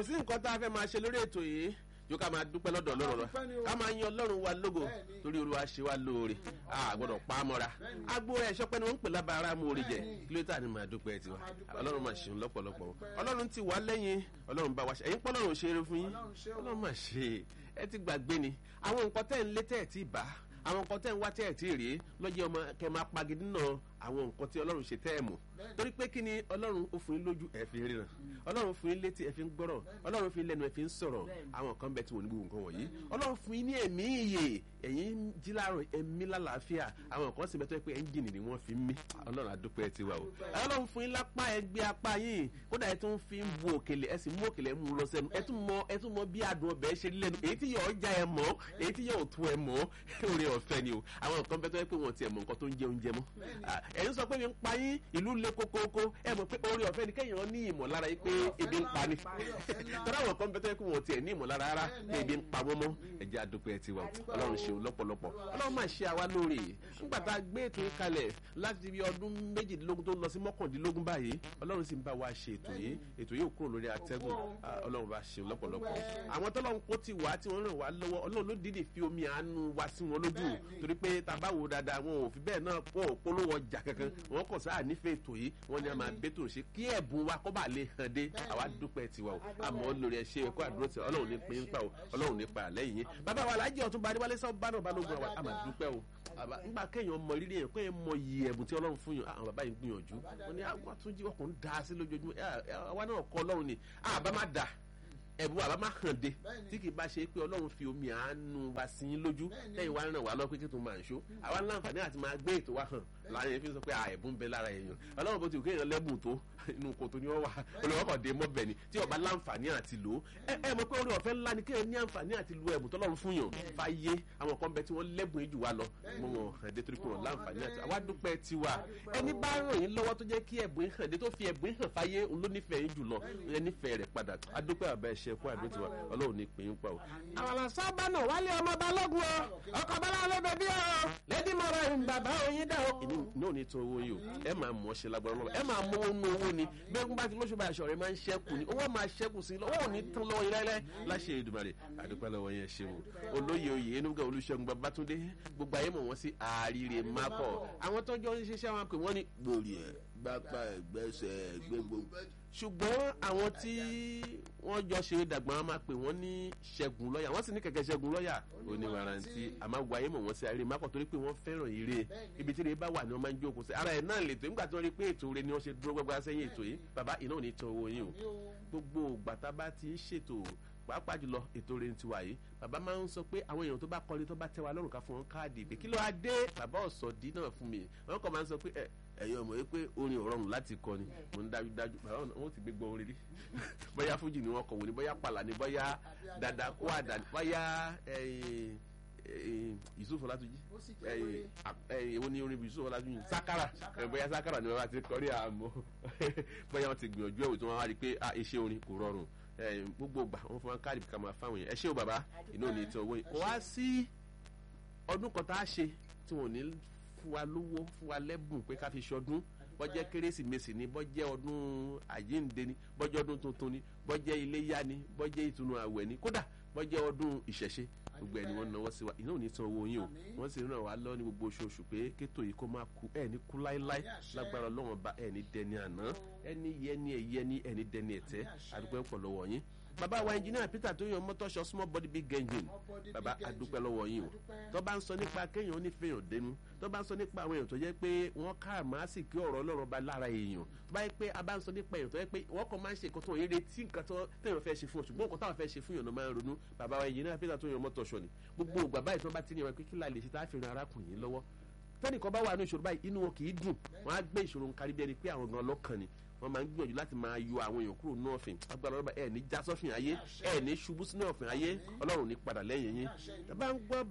kò sí nǹkan tá a fẹ́ máa ṣe lórí ètò yìí yóò ká máa dúpẹ́ lọ́dọ̀ ọlọ́run lọ ká máa yan ọlọ́run wa lógo torí olúwa ṣe wá lóore a gbọ́dọ̀ pa á mọ́ra agbo ẹ̀ ṣọpẹ́ ni wọ́n ń pè lábàárà mú orí jẹ kí ló tà ní máa dúpẹ́ tiwa ọlọ́run máa ṣeun lọ́pọ̀lọpọ̀ ọlọ́run ti wá lẹ́yìn ọlọ́run bá wa ṣe ẹ̀yin pọ́ ọlọ́run ṣe eré fún yín ọlọ́run máa ṣe ẹ ti gbàgbé ni àwọn nǹkan tẹ́ ń lé tẹ́ ẹ̀ tí ì bá àwọn nǹkan tẹ́ ń wá tẹ́ ẹ̀ tí ì rí lọ́jọ́ ọmọ kẹ́ máa pagidí náà àwọn nǹkan tí ọlọ́run ṣe tẹ́ ẹ̀ mọ̀ torí pé kí ni ọlọ́run ó fún yín lójú ẹ̀ fi ríran ọlọ́run fún yín létí ẹ̀ fi ń gbọ́rọ̀ ọlọ́run fún yín lẹ́nu ẹ̀ fi ń sọ̀rọ̀ àwọn kan bẹ tí wọ́n ní gbogbo nǹkan wọ̀nyí ọlọ́run fún yín ní ẹ̀mí ìyè ẹ̀yin jí láàárọ̀ ẹ̀mí lálàáfíà àwọn kan sì bẹ́tọ́ pé ẹ́ńjìnì ni wọ́n fi ń mí ọlọ́run àdúpẹ́ ti wà o ọlọ́run fún yín lápá ẹgbẹ́ apá yín kódà ẹ tún fi ń bu òkèlè ẹ sì mú òkèlè mú lọ sẹ́nu ẹ tún mọ ẹ tún mọ bí adùn ọbẹ̀ ṣe lẹ́nu èyí tí yóò já ẹ mọ́ èyí tí yóò tú ẹ mọ́ oore ọ̀fẹ́ ni o àwọn kan bẹ́tọ́ pé wọ́n ti ẹ̀ mọ̀ nǹkan tó ń jẹ oúnjẹ mọ́ ẹ̀yin sọ pé mi ń pa yín ìlú le kókókó ẹ mọ̀ pé oore ọ̀fẹ́ ni kéèyàn ní ìmọ̀lára yìí pé ebi ń pa ni tọ́lá àwọn kan bẹ́tọ́ pé wọ́n ti ẹ̀ ní ìmọ̀lára rárá pé ebi ń pa wọ́n mọ́ ẹ̀jẹ̀ àdúpẹ́ tiwa ọlọ́run ṣeun lọ́pọ̀lọpọ̀ ọlọ́run máa ṣe àwa lóore nígbà tá a gbé ètò yìí kalẹ̀ láti bí ọdún méjìdínlógún tó lọ sí mọ́kàndínlógún báyìí ọlọ́run sì ń bá wa ṣe ètò yìí ètò yìí ò kúrò lórí atẹ́gùn ọlọ́run bá ṣeun lọ́pọ̀lọpọ̀ àwọn tọ́lọ́run kó ti wá tí wọ́n ràn wá lọ́wọ́ ọlọ́run ló dídì fi omi àánú wá sí wọn lójú torí pé tá a bá wò dáadáa wọn ò fi bẹ́ẹ̀ náà wọn ò polówó ọjà kankan wọn kò sáà nífẹ̀ẹ́ ètò yìí wọn ni a máa bẹ́tò ṣe kí ẹ̀bùn wa kó bá lè hàn dé àwa dúpẹ́ tiwa o àmọ́ lórí ẹ̀ ṣe ẹ̀kọ́ àdúró tí ọlọ́run ní pín pa o ọlọ́run ní pa àlẹ́ yìí bàbá wa alájẹ ọ̀tún bá adéwálé sọ bá náà balógun àwa àmà dúpẹ́ o nígbà kéèyàn mọ rírì yẹn kéèyàn mọ iye ẹ̀bùn tí ọlọ́run fún yàn àwọn bàbá yìí gbìyànjú wọn ni àwọn àtúnjí ọkùnrin dá sí lójoojúmọ́ àwa náà kọ́ ọlọ́run ni àbá má dà ẹ̀bùn àbá má hàn dé tí kì í bá ṣe pé ọlọ́run fi omi àánú wa sí yín lójú lẹ́yìn wa ràn wá lọ pé kí tó máa ń ṣó àwa láǹfààní àti máa gbé ètò wa hàn láàrin fi sọ pé ẹ̀bùn bẹ lára èèyàn ọlọ́run bó ti kó èèyàn lẹ́bùn tó inú kòtò ni wọ́n wà olùwọ́kọ̀ dé mọ́bẹ̀ ni tí ọba láǹfààní àti lò ó ẹ mọ̀ pé orí ọ̀fẹ́ ńlá ni kéèyàn ní àǹfààní àti lo ẹ̀bùn tọ́lọ́run fún yàn fàyè àwọn kan bẹ tí wọ́n lẹ́bùn jù wá lọ mọ wọn hàn dé torí pé wọn láǹfààní àti àwa dúpẹ́ tiwa ẹni bá ràn yín lọ́wọ́ tó jẹ́ kí ẹ̀bùn hàn dé tó fi ẹ̀bùn hàn fàyè òun ló nífẹ̀ẹ́ yín jùlọ ẹ nífẹ̀ẹ́ rẹ̀ padà adúpẹ́ àbá ẹ̀ṣẹ̀ kó àdó tiwa ọlọ́run ní pín in pa o. àwàlà sábà náà wálé ọmọ balógun o ọkọ̀ bọ́lá ọlọ́bẹ̀ bí o lẹ́dí mọ̀rọ̀ ẹ̀ bàbá oyin dá o. èmi náà ní tó owó yìí o ẹ máa mọ̀ ṣe lágbára lọ́wọ́ ẹ máa mọ owó owó ni gbẹ́gun bá ti lóṣù bá aṣọ rẹ̀ máa ń ṣẹ́kù ni owó máa ṣẹ́kù sí owó ò ní tán lọ́wọ́ yín láíláí láṣẹ Èdùmàrè àdúpẹ́ lọ́wọ́ yẹn ṣe wò olóyè oyè enuga olùṣègùn Babátúndé gbogbo ayé mọ̀ wọ́n sí àríre mákọ̀ àwọn tó jọ ń ṣiṣẹ́ wọn pè wọ́n ní gbòòrì ẹ̀ gbapá ẹgbẹ́sẹ̀ gbégbó ṣùgbọ́n àwọn tí wọ́n jọ ṣe dàgbọ́n wọn máa pè wọ́n ní ṣẹ́gun lọ́ọ̀yà wọ́n sì ní kẹ̀kẹ́ ṣẹ́gun lọ́ọ̀yà oníwàrántí àmọ́ wáyé mọ̀ wọ́n sí àríre mákọ̀ torí pé wọ́n fẹ́ràn ire ibi tí ire bá wà ni wọ́n máa ń jókòó sí ara ẹ̀ náà lè tó nígbà tí wọ́n rí pé ètò ire ni wọ́n ṣe dúró gbẹgbẹ sẹ́yìn ètò yìí bàbá iná ò ní tan owó yín o gbogbo gbàtà bá ti ń ṣètò pàápàá jùlọ ètò rẹ̀ ti wà yìí bàbá máa ń sọ pé àwọn èèyàn tó bá kọ́ni tó bá tẹ́ wa lọ́rùn ká fún wọn káàdì ìpè kí ló wá dé bàbá ọ̀sọ̀dí náà fún mi wọn kàn máa ń sọ pé ẹ ẹ̀yin ọmọ yìí pé orin ò rọrùn láti kọ ni mo ń dájú dájú bàbá wọn ti gbé gbọ́ orin rí bóyá fújì ni wọn kọ̀ wò ni bóyá pàlà ni bóyá dada kó àdá ni bóyá Yusuf Ọlátúnjí èwo ni orin Yusuf Ọlátúnjí sakara bóyá sakara ni wọn bá ti kọrí àmọ́ bóyá wọn ti gbìyànjú ẹ̀wò tí wọ́n wá rí i pé iṣẹ́ orin kò rọrùn gbogbo gbà wọn fún wa káàdì ká máa fáwọn yẹn ẹ ṣé o bàbá inú ò ní tí owó yìí kò wá sí ọdún kan tá a ṣe tí wọn ò ní fún wa lówó fún wa lẹ́bùn pé ká fi ṣọdún bọ́jẹ́ kérésìmesì ni bọ́jẹ́ ọdún àjíǹde ni bọ́jẹ́ ọdún tuntun ni bọ́jẹ́ iléyá ni bọ́jẹ́ ìtùnú àwẹ̀ ni kódà bọ́jẹ́ ọdún ìṣẹ̀ṣe gbogbo ẹni wọn náwó sí wa iná ò ní san owó yín o wọn sì ràn wá lọ ní gbogbo oṣooṣù pé kétò yìí kó máa ku ẹ ní kú láéláé lágbára Ọlọ́run bá ẹ ní dẹni àná ẹni yẹni ẹyẹni ẹni dẹni ẹtẹ àdúgbò ẹpọ lọ́wọ́ yín bàbá wa engineer Peter tó yan mọ́tọ́ṣọ small body big engine bàbá adúpẹ́ lọ́wọ́ yín o tó bá ń sọ nípa kéèyàn onífẹ̀yàn dénú tó bá ń sọ nípa àwọn èèyàn tó jẹ́ pé wọ́n ká máa sì kí ọ̀rọ̀ Ọlọ́run bá lára èèyàn tó bá yẹ pé a bá ń sọ nípa èèyàn tó yẹ pé wọ́n kàn máa ń ṣe nǹkan tó yẹ retí nǹkan tó téèyàn fẹ́ ṣe fún ọ ṣùgbọ́n nǹkan táwọn fẹ́ ṣe fún yàn náà máa ń ronú bàbá wa engineer Peter tó yan mọ́tọ́ṣọ ni gbogbo ògbà báyìí tó bá ti ní wọn pé kí la lè ṣe tá a fi ran arákùnrin lọ́wọ́ tẹ́nìkan bá wà ní ìṣòro báyìí inú wọn kì í dùn wọ́n á gbé ìṣòro ń kárí bí ẹni pé àwọn gan lọ́kàn ni wọ́n máa ń gbìyànjú láti máa yọ àwọn èèyàn kúrò ní ọ̀fìn agbára ọlọ́ba ẹ̀ ní já sọ́fìn ayé ẹ̀ ní ṣubú sínú ọ̀fìn ayé ọlọ́run ní padà lẹ́yìn yín ẹ bá ń gbọ́